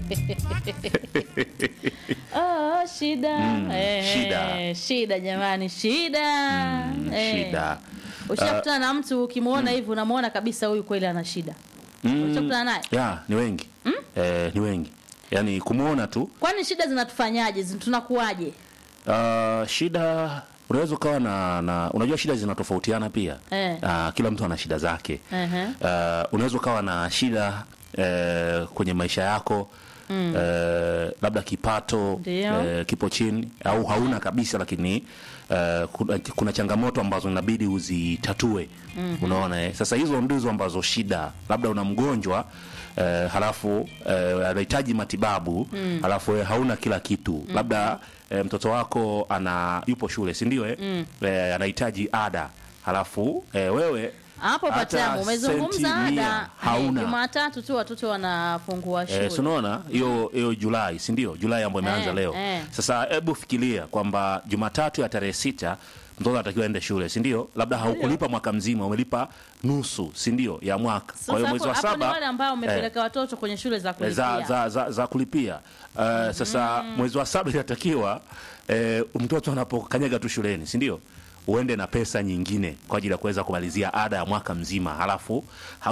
oh, shida. Mm, Eh, shida. shida jamani shida Mm, Eh. shida. ushakutana na mtu ukimwona hivi unamwona kabisa huyu kweli ana shida Mm, ushakutana naye ya ni wengi eh, ni wengi yaani kumwona tu kwani shida zinatufanyaje Zin- tunakuwaje uh, shida unaweza ukawa na, na unajua shida zinatofautiana pia Eh. uh, kila mtu ana shida zake Ehe. uh, unaweza ukawa na shida uh, kwenye maisha yako mm. uh, labda kipato Ndio. uh, kipo chini au hauna kabisa lakini uh, kuna, kuna changamoto ambazo inabidi uzitatue mm-hmm. unaona eh? sasa hizo ndizo ambazo shida labda una mgonjwa uh, halafu uh, anahitaji matibabu mm. halafu wewe hauna kila kitu mm-hmm. labda uh, mtoto wako ana yupo shule si ndio eh? mm. uh, anahitaji ada halafu uh, wewe hapo hata patamu umezungumza senti mia ada hauna. Eh, jumatatu tu watoto wanafungua shule Eh, sunaona hiyo hiyo Julai si ndio? Julai ambayo imeanza Eh, leo. eh. Sasa hebu fikiria kwamba Jumatatu ya tarehe sita mtoto anatakiwa aende shule si ndio? Labda haukulipa mwaka mzima, umelipa nusu si ndio ya mwaka. Kwa hiyo sasa mwezi hapo, wa hapo ni saba wale ambao umepeleka watoto kwenye shule za eh, kulipia za, za, za, za kulipia uh, sasa mwezi wa saba inatakiwa eh, mtoto anapokanyaga tu shuleni si ndio? uende na pesa nyingine kwa ajili ya kuweza kumalizia ada ya mwaka mzima halafu